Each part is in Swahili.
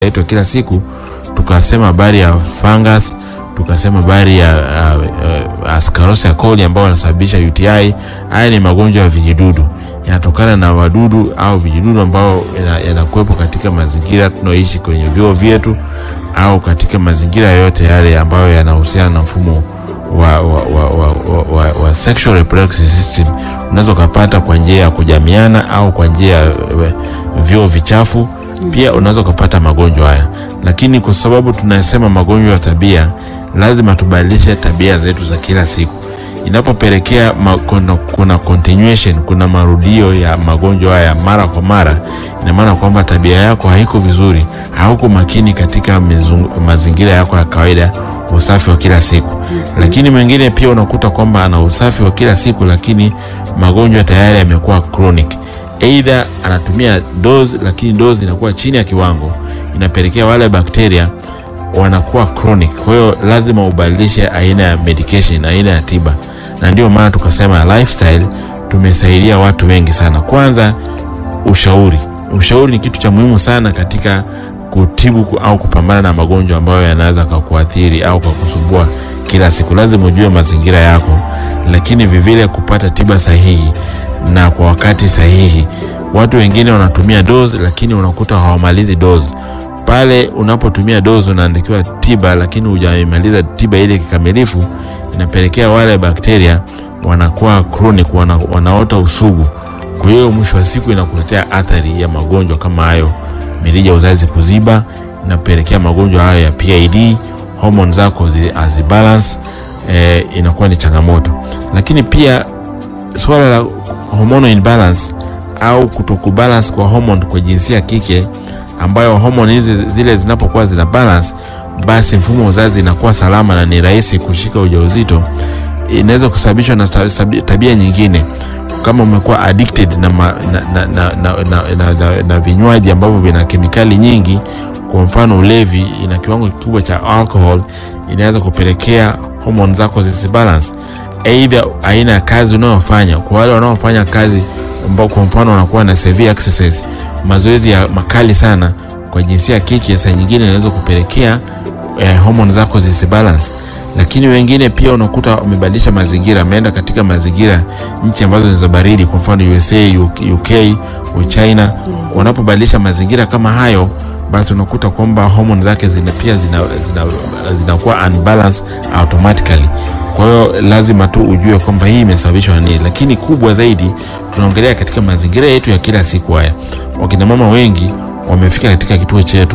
yetu ya kila siku tukasema habari ya fungus tukasema habari ya uh, uh, Ascarosia coli ambao wanasababisha UTI. Haya ni magonjwa ya vijidudu, yanatokana na wadudu au vijidudu ambao yanakuwepo katika mazingira tunaoishi kwenye vyoo vyetu au katika mazingira yote yale ambayo yanahusiana na mfumo wa, wa, wa, wa, wa, wa, wa sexual reproductive system. Unaweza ukapata kwa njia ya kujamiana au kwa njia ya vyoo vichafu pia unaweza ukapata magonjwa haya, lakini kwa sababu tunasema magonjwa ya tabia, lazima tubadilishe tabia zetu za kila siku. Inapopelekea kuna, kuna continuation, kuna marudio ya magonjwa haya mara kwa mara, ina maana kwamba tabia yako haiko vizuri, hauko makini katika mizungu, mazingira yako ya kawaida, usafi wa kila siku. Lakini mwingine pia unakuta kwamba ana usafi wa kila siku, lakini magonjwa tayari yamekuwa chronic Aidha anatumia dose lakini dose inakuwa chini ya kiwango, inapelekea wale bakteria wanakuwa chronic. Kwa hiyo lazima ubadilishe aina ya medication, aina ya tiba, na ndio maana tukasema lifestyle tumesaidia watu wengi sana. Kwanza ushauri, ushauri ni kitu cha muhimu sana katika kutibu au kupambana na magonjwa ambayo yanaweza kukuathiri au kukusumbua kila siku. Lazima ujue mazingira yako, lakini vivile kupata tiba sahihi na kwa wakati sahihi. Watu wengine wanatumia dozi lakini unakuta hawamalizi dozi. Pale unapotumia dozi unaandikiwa tiba, lakini hujamaliza tiba ile kikamilifu, inapelekea wale bakteria wanakuwa chronic, wana, wanaota usugu. Kwa hiyo mwisho wa siku inakuletea athari ya magonjwa kama hayo, mirija uzazi kuziba, inapelekea magonjwa hayo ya PID, hormone zako hazibalance, eh, inakuwa ni changamoto. Lakini pia swala la hormonal imbalance au kutokubalance kwa hormone kwa jinsia ya kike, ambayo hormone hizi zile zinapokuwa zina balance, basi mfumo wa uzazi inakuwa salama na ni rahisi kushika ujauzito. Inaweza kusababishwa na tabia nyingine, kama umekuwa addicted na, ma, na, na, na, na, na, na, na, na vinywaji ambavyo vina kemikali nyingi, kwa mfano ulevi, ina kiwango kikubwa cha alcohol, inaweza kupelekea hormone zako zisibalance Aidha, aina ya kazi unayofanya. Kwa wale wanaofanya kazi ambao kwa mfano wanakuwa na severe exercise, mazoezi ya makali sana, kwa jinsia ya kike, saa nyingine inaweza kupelekea eh, hormone zako zisibalance. Lakini wengine pia unakuta wamebadilisha mazingira, ameenda katika mazingira nchi ambazo ni za baridi, kwa mfano USA, UK, China. Wanapobadilisha mazingira kama hayo, basi unakuta kwamba hormone zake zina pia zinakuwa zina, zina unbalance automatically. Kwa hiyo lazima tu ujue kwamba hii imesababishwa na nini, lakini kubwa zaidi tunaongelea katika mazingira yetu ya kila siku. Haya, wakina mama wengi wamefika katika kituo chetu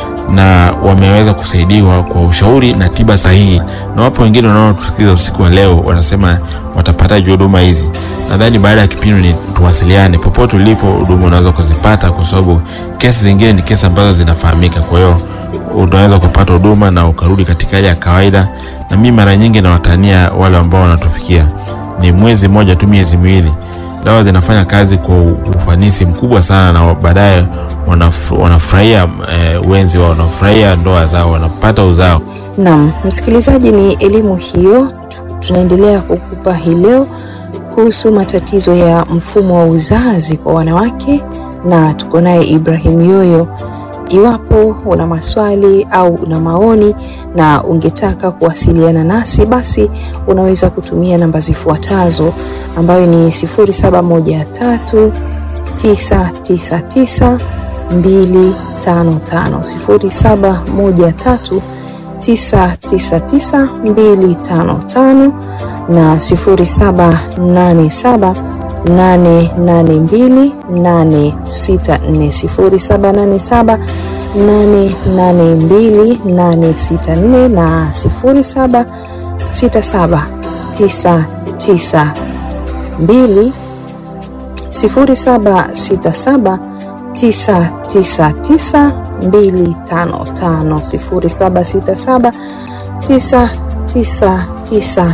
na wameweza kusaidiwa kwa ushauri na tiba sahihi, na wapo wengine wanaotusikiliza usiku wa leo wanasema watapataje huduma hizi. Nadhani baada ya kipindi ni tuwasiliane, popote ulipo huduma unaweza kuzipata, kwa sababu kesi zingine ni kesi ambazo zinafahamika. Kwa hiyo unaweza kupata huduma na ukarudi katika hali ya kawaida. Na mimi mara nyingi nawatania wale ambao wanatufikia, ni mwezi mmoja tu, miezi miwili, dawa zinafanya kazi kwa ufanisi mkubwa sana, na baadaye wanafurahia eh, wenzi wao, wanafurahia ndoa zao, wanapata uzao. Naam, msikilizaji, ni elimu hiyo tunaendelea kukupa hii leo kuhusu matatizo ya mfumo wa uzazi kwa wanawake, na tuko naye Ibrahim Yoyo. Iwapo una maswali au una maoni na ungetaka kuwasiliana nasi, basi unaweza kutumia namba zifuatazo ambayo ni 0713 999 255, 0713 999 255 na 0787 882 864 0787 882 na 0767 992 0767 999 255 0767 999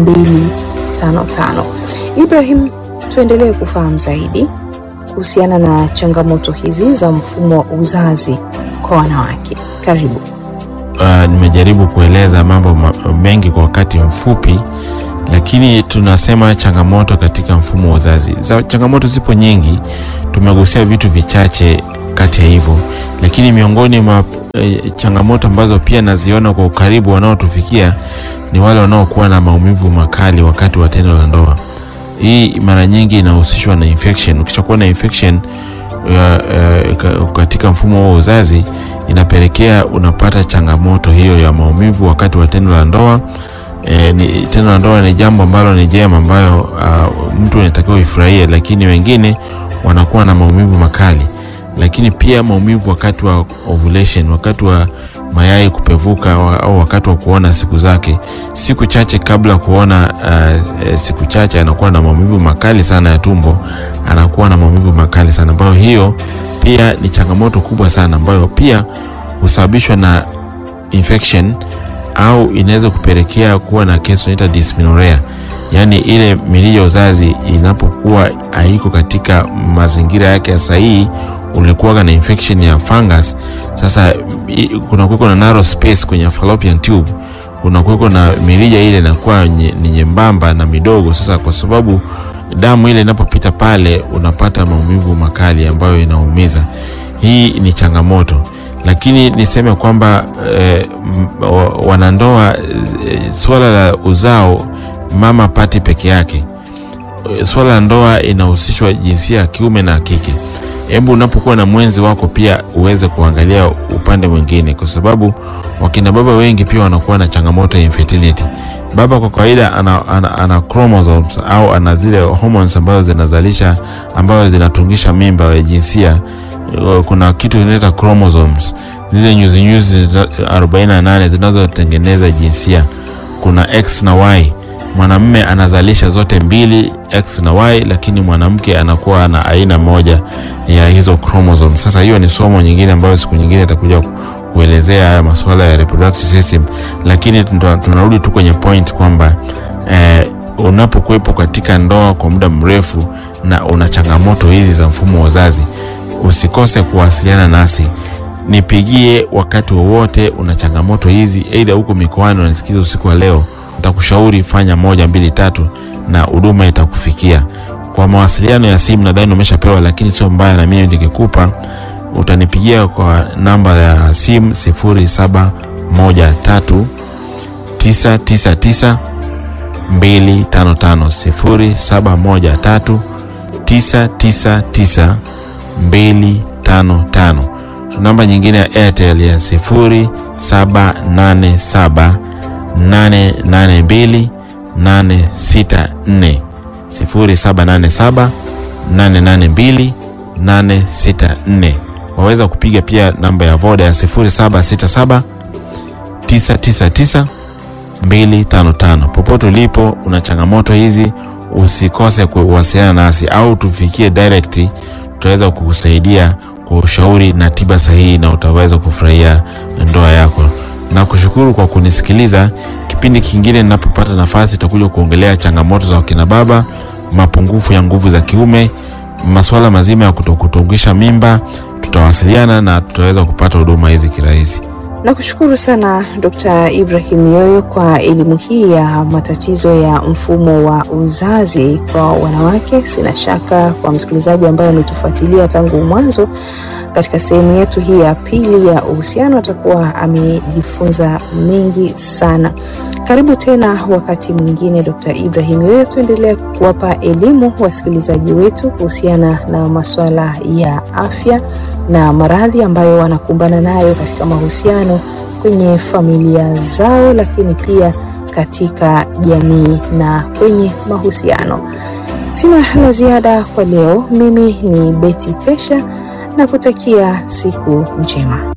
255. Ibrahim, tuendelee kufahamu zaidi kuhusiana na changamoto hizi za mfumo wa uzazi kwa wanawake. Karibu. Uh, nimejaribu kueleza mambo mengi kwa wakati mfupi, lakini tunasema changamoto katika mfumo wa uzazi. Za changamoto zipo nyingi, tumegusia vitu vichache kati ya hivyo, lakini miongoni mwa e, changamoto ambazo pia naziona kwa ukaribu wanaotufikia ni wale wanaokuwa na maumivu makali wakati wa tendo la ndoa. Hii mara nyingi inahusishwa na infection. Ukishakuwa na infection uh, uh, katika mfumo wa uzazi inapelekea unapata changamoto hiyo ya maumivu wakati wa tendo la ndoa. E, ni, tendo la ndoa ni jambo ambalo ni jema ambayo uh, mtu anatakiwa ifurahie, lakini wengine wanakuwa na maumivu makali, lakini pia maumivu wakati wa ovulation, wakati wa mayai kupevuka wa, au wakati wa kuona siku zake, siku chache kabla kuona uh, siku chache anakuwa na maumivu makali sana ya tumbo, anakuwa na maumivu makali sana ambayo hiyo pia ni changamoto kubwa sana ambayo pia husababishwa na infection au inaweza kupelekea kuwa na kesi tunaita dysmenorrhea, yaani ile mirija ya uzazi inapokuwa haiko katika mazingira yake ya sahihi, ulikuwa na infection ya fungus. Sasa kuna kuweko na narrow space kwenye fallopian tube, kuna kuweko na mirija ile inakuwa ni nyembamba na midogo. Sasa kwa sababu damu ile inapopita pale, unapata maumivu makali ambayo inaumiza. Hii ni changamoto lakini niseme kwamba eh, wanandoa eh, swala la uzao mama pati peke yake. Swala la ndoa inahusishwa jinsia ya kiume na kike. Hebu unapokuwa na mwenzi wako pia uweze kuangalia upande mwingine, kwa sababu wakina baba wengi pia wanakuwa na changamoto ya infertility. Baba kwa kawaida ana, ana, ana chromosomes au ana zile hormones ambazo zinazalisha ambazo zinatungisha mimba ya jinsia kuna kitu inaita chromosomes, zile nyuzi nyuzi 48 zinazotengeneza jinsia. Kuna X na Y. Mwanamume anazalisha zote mbili, X na Y, lakini mwanamke anakuwa na aina moja ya hizo chromosomes. Sasa hiyo ni somo nyingine ambayo siku nyingine itakuja kuelezea haya masuala ya reproductive system, lakini tunarudi tu kwenye point kwamba eh, unapokuwepo katika ndoa kwa muda mrefu na una changamoto hizi za mfumo wa uzazi usikose kuwasiliana nasi, nipigie wakati wowote una changamoto hizi, aidha huko mikoani unanisikiza usiku wa leo, nitakushauri fanya moja mbili tatu, na huduma itakufikia. Kwa mawasiliano ya simu nadhani umeshapewa, lakini sio mbaya, na mimi nikikupa utanipigia kwa namba ya simu sifuri saba moja tatu tisa tisa tisa mbili tano tano sifuri saba moja tatu tisa tisa tisa 255. Namba nyingine ya Airtel ya 0787 882 864, 0787 882 864. Waweza kupiga pia namba ya Voda ya 0767 999 255. Popote ulipo una changamoto hizi, usikose kuwasiliana nasi au tufikie direct tutaweza kukusaidia kwa ushauri na tiba sahihi na utaweza kufurahia ndoa yako. Na kushukuru kwa kunisikiliza. Kipindi kingine ninapopata nafasi, tutakuja kuongelea changamoto za wakina baba, mapungufu ya nguvu za kiume, masuala mazima ya kutokutungisha mimba. Tutawasiliana na tutaweza kupata huduma hizi kirahisi. Nakushukuru sana Dr. Ibrahim Yoyo kwa elimu hii ya matatizo ya mfumo wa uzazi kwa wanawake. Sina shaka kwa msikilizaji ambaye ametufuatilia tangu mwanzo katika sehemu yetu hii ya pili ya uhusiano atakuwa amejifunza mengi sana. Karibu tena wakati mwingine, Dr. Ibrahim Yoyo, tuendelea kuwapa elimu wasikilizaji wetu kuhusiana na masuala ya afya na maradhi ambayo wanakumbana nayo katika mahusiano kwenye familia zao, lakini pia katika jamii na kwenye mahusiano. Sina la ziada kwa leo. Mimi ni Beti Tesha na kutakia siku njema.